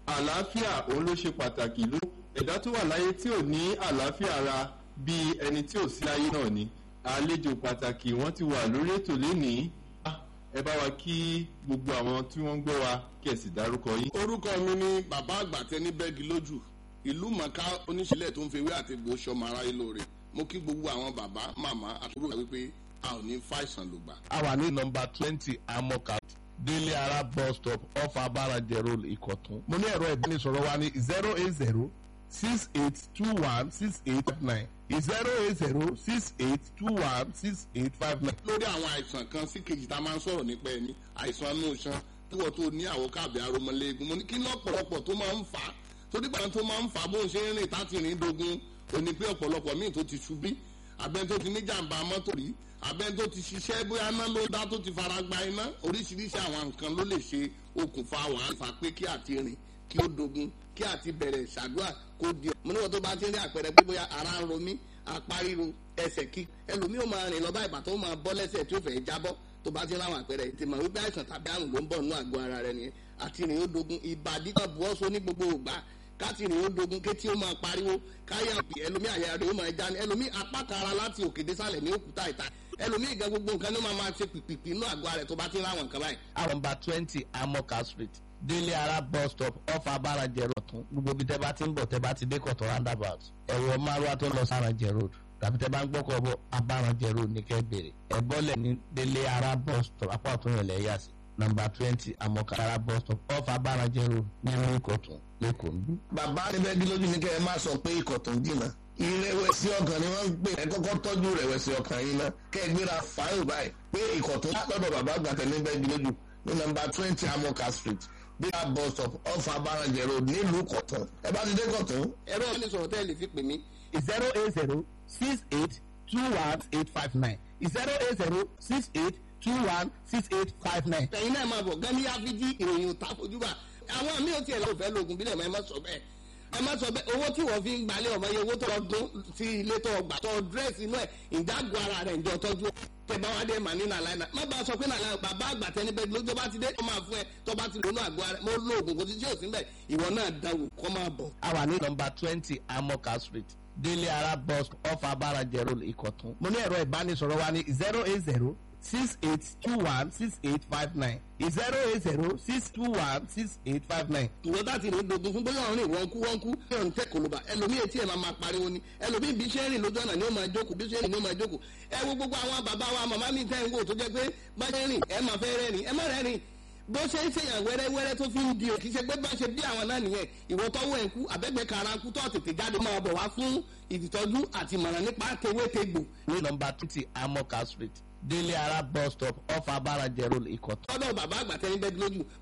àlàáfíà òun ló ṣe pàtàkì ló ẹ̀dá tó wà láyé tí ò ní àlàáfíà ara bíi ẹni tí ò sí láyé náà ni àlejò pàtàkì wọ́n ti wà lórí ètò lénìí ẹ bá wa kí gbogbo àwọn tí wọ́n ń gbọ́ wa kí ẹ sì dárúkọ yín. orúkọ mi ni bàbá àgbà tẹni bẹ́ẹ̀gì lójú ìlú mọ̀ká oníṣẹ́lẹ̀ tó ń fewé àti egbò sọmọ aráyé lóore mo kí gbogbo àwọn bàbá màmá àtúrò wípé a ò ní fàìsàn lògbà. a wà ní nọmba twenty amoka délé ara bus stop off abaraje road ìkọ̀tún. mo ní ẹ̀rọ ìbánisọ̀rọ̀ wa ní zero eight zero six eight two one six eight nine zero eight zero six eight two one six eight five nine. lórí àwọn àìsàn kan sí kejì tá a máa ń sọ̀rọ̀ nípa ẹni àìsàn inú iṣan tíwọ́ tó ní àwòkábẹ̀ aromọléegun mo ní kí lọ́pọ̀lọpọ̀ tó máa ń fà á torí pàtó tó máa ń fà á bó ń ṣe ń rìn táti rìn dogun òní pé ọ̀pọ̀lọpọ̀ míì tó ti ṣubí abẹ́ni tó ti ní jàǹbá mọ́tò rí abẹ́ni tó ti ṣiṣẹ́ bóyá iná ló dá tó ti fara gba iná oríṣiríṣi àwọn nǹkan ló lè ṣe okùnfà wàhálà fà pé kí àti rìn kí ó dogun kí àti bẹ̀rẹ̀ ṣàdúrà kó di. mo ní wọn tó bá ti rí àpẹẹrẹ pé bóyá ara ń ro mí apá ríro ẹsẹ̀ kí ẹlòmíì ó máa rìn lọ bá ìbàtọ́ ó máa bọ́ lẹ́sẹ̀ tí ó fẹ́ jábọ́ tó bá ti rí àwọn àpẹẹrẹ ti mọ̀ wípé àìsàn tàbí àrùn ló ń bọ̀ nínú àgọ́ ara rẹ nìyẹn àti rìn ó dogun ìbàdí kan bu ọ́sọ ní gbogbo ògbà káti rìn ó dogun kétí ó máa pariwo káyà ẹlòmíì àyà rẹ ó máa já ní ẹlòmíì apá kan ara láti òkè désàlẹ̀ ní òkúta ìta ẹlòmíì gan gbogbo nǹkan ló máa máa ṣe pìpìpì inú àgọ́ ara rẹ tó bá ti rí àwọn nǹkan báyìí. àwọn nọmba twenty amoka street délé ara bus stop off abaraje road tún gbogbo ibi tẹ́ bá ti ń bọ̀ tẹ́ bá ti dé kọ̀tọ̀ roundabout ẹ̀wọ̀ márùwá tó ń lọ sárànjẹ road tàbí tẹ́ bá ń gbọ́kọ̀ bọ̀ abárànjẹ road ní kẹ́ bèrè ẹ̀bọ́lẹ̀ ní délé ara bus stop apá ọ̀tún yẹn lẹ́yà sí nọmba twenty amoka ara bus stop off abárànjẹ road nínú ìkọ̀tún lẹ́kọ̀ọ́ níbí. bàbá níbẹ̀ dín lójú ní kẹ́ ẹ má sọ pé ikọ̀ tó ń jìnnà ìrẹ̀wẹ̀sì ọkàn ni wọ́n ń pè ẹ kọ́kọ́ tọ́jú ìrẹ̀wẹ̀sì ọkàn yín náà kẹ́ ẹ gbéra fáyọ̀ báyìí pé ikọ̀ tó lọ́dọ̀ bàbá àgbàtẹ̀ níbẹ̀ dín lójú ní nọmba twenty amoka street bí a bus stop off abárànjẹ road nílùú kọ̀tún ẹ bá ti dé kọ̀tún. ẹ̀rọ ìbánisọ̀rọ̀ tẹ́lẹ̀ fi pè mí zero eight zero six eight two one eight five nine zero eight zero six eight two one six eight five nine. ẹ̀yin náà máa bọ̀ gani áfíjí ìròyìn òtá fojúbà àwọn mi ò tiẹ̀ lọ́wọ́ fẹ́ lóògùn bílẹ̀ mọ́ ẹ má sọ bẹ́ẹ̀ ẹ má sọ bẹ́ẹ̀ owó tí wọ́n fi ń gbalẹ̀ ọmọ yẹn owó tó ọdún sí ilé tó ọgbà tó dírẹ́sì inú ẹ̀ ìdágọ́ ara rẹ̀ ìjọ tọ́jú tẹ̀bá wa dé mà ní nàlá iná má bàa sọ pé nàlá bàbá àgbà tẹni bẹ́ẹ̀ lójó bá ti dé kó máa fún ẹ tó bá ti lónú àgọ́ ara mo lo oògùn kò sí tí ò sí bẹ́ẹ̀ ìwọ náà dáwò kó máa bọ̀. a wà ní nọmba twenty amoka street délé ara bus off abaraje road ìkọ̀tún. mo ní ẹ̀rọ ìbánisọ̀rọ̀ wa ní zero eight zero six eight two one six eight five nine zero eight zero six two one six eight five nine. ìwọ bá ti rìn dogun fún bóyá ọ̀rìn wọ́n kú wọ́n kú yóò ń tẹ̀ kòlóbà ẹlòmíì etí ẹ̀ máa máa pariwo ni ẹlòmíì bí ṣe ń rìn lójú ọ̀nà ni ó máa jókòó bí ṣe ń rìn ni ó máa jókòó ẹ wo gbogbo àwọn bàbá wa màmá mi tẹ́ ń wò tó jẹ́ pé bá ṣe ń rìn ẹ máa fẹ́ rẹ́rìn ẹ má rẹ́rìn bó ṣe ń ṣèyàn wẹ́rẹ́wẹ́rẹ́ tó fi ń di òkì ṣe pé bá ṣe bí àwọn náà nìyẹn ìwọ tọ́wọ́ ẹ̀ kú àbẹ́gbẹ́ kara kú tó tètè jáde máa bọ̀ wá fún ìtọ́jú àti ìmọ̀ràn nípa tewétegbò ní nọmba twenty amoka street délé ara bus stop off abaraje road ìkọ̀tún. tọ́dọ̀ bàbá àgbà tẹ́ni bẹ́ẹ̀ lójú